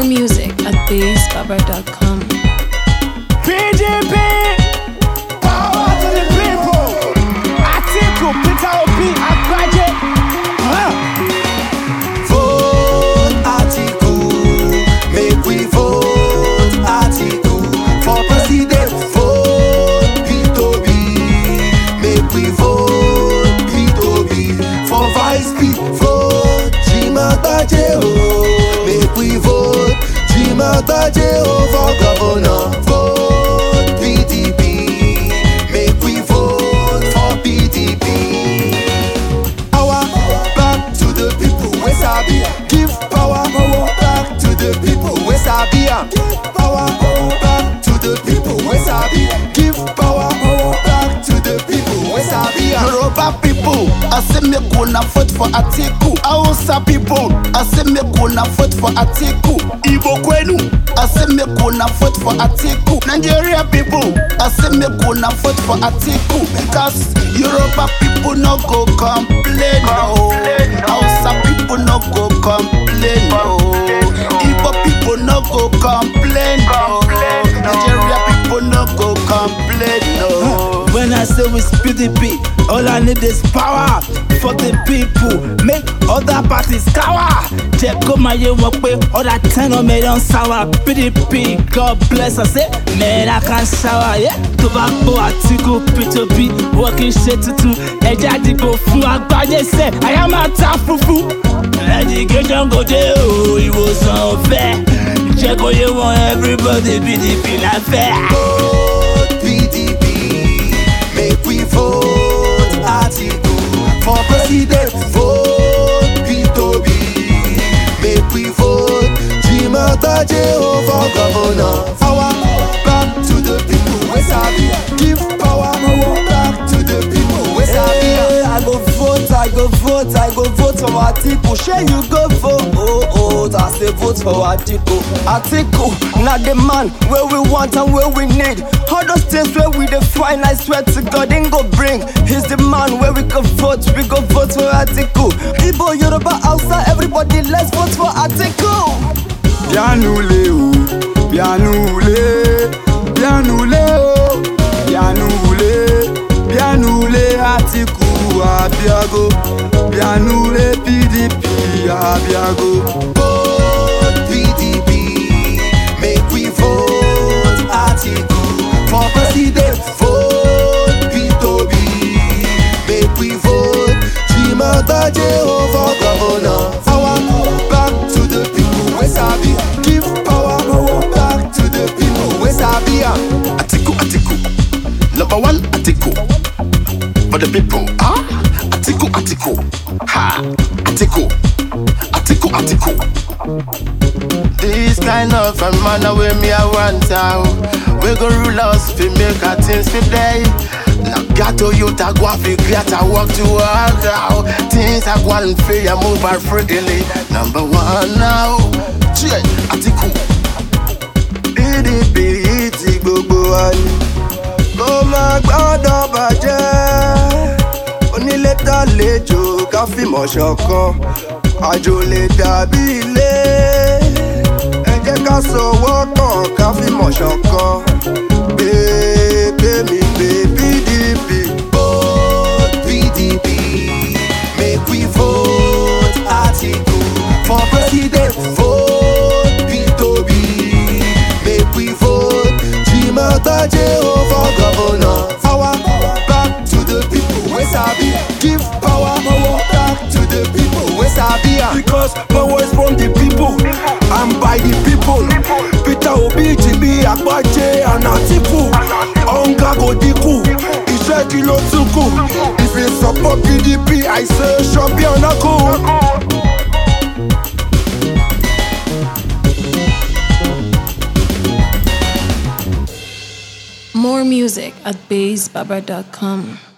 music at bassbaba.com. PDP, power to the people. Atiku, Peter Obi, Agbaje. Huh? Vote Atiku, make we vote Atiku for president. Vote P2B, make we vote P2B for vice P. Vote Jimataje o, make we vote Jimataje o for governor. Vote PDP, make we vote for PDP. Power back to the people we sabi. Give power back to the people we sabi. am. Power back to the people we sabi. Give power back to the people we sabi. am. Yoruba people, I say me gonna vote for Atiku. Hausa people, I say me gonna vote for Atiku. Igbo kwenu, I say me gonna vote for Atiku. Nigeria people, I say me gonna vote for Atiku because Yoruba people no go complain no. Hausa people no go complain no. Igbo people no go complain no. Nigeria people no go complain no. When I say we PDP, all I need is power for the people. Make other parties cower. Jẹ́ kó máa yé wọn pé ọ̀dà ten of million sour. PDP, God bless us, eh? Man, I can shower, yeah? Tó bá gbọ́ Àtíkù P2B, wọ́n kì í ṣe tuntun. Ẹja dìbò fún àgbáyé sẹ̀, àyà máa ta fúfú. Education kò dé o, ìwòsàn ọ̀fẹ́. Jẹ́ kó yé wọn everybody PDP la fẹ́. Vote PDP, make we vote Atiku for president. Vote P2B, make we vote Jimataje o for governor. Power back to the people we sabi. Give power back to the people we sabi. am. I go vote, I go vote, I go vote for Atiku. Shey you go vote? Oh, oh, I say vote for Atiku. Atiku, na the man where we want and where we need. All those things where we dey find, I swear to God, ain't go bring. He's the man where we go vote, we go vote for Atiku. Igbo, Yoruba, Hausa, everybody, let's vote for Atiku. Bianule o, bianule, bianule o, bianule, bianule Atiku Abiago, bianule PDP Abiago. Vote PDP, make we vote Atiku for president. Vote P2B, make we vote Jimataje o for governor. Power back to the people we sabi. Give power back to the people we sabi. am. Atiku, Atiku, number one Atiku for the people. Ah, Atiku, Atiku, ha, Atiku, Atiku, Atiku. This kind of a man way me I want out. We go rule us fi make our things fi play. Now gato youth a go and fi great a work to work out. Things a go and free and move are freely. Number one now, Chie Atiku. PDP ti gbogbo wa ni kó má gbọ́dọ̀ bàjẹ́ onílé tàlejò ká fìmọ̀ ṣọ̀kan àjò lè dàbí ilé ẹ jẹ́ ká sọ̀wọ́ pọ̀ ká fìmọ̀ ṣọ̀kan gbé mi gbé PDP. Vote PDP, make we vote Atiku for president. Vote P2B, make we vote Jimataje o for governor. Power back to the people we sabi. Give power back to the people we sabi. am. Because power is from the people and by the people. Peter Obi ti bí Agbaje and Atiku. Hunger go dínkù, iṣẹ́ kí ló tún kù? If you support PDP, I say ṣọ́bí ọ̀nà kù. More music at bassbaba.com.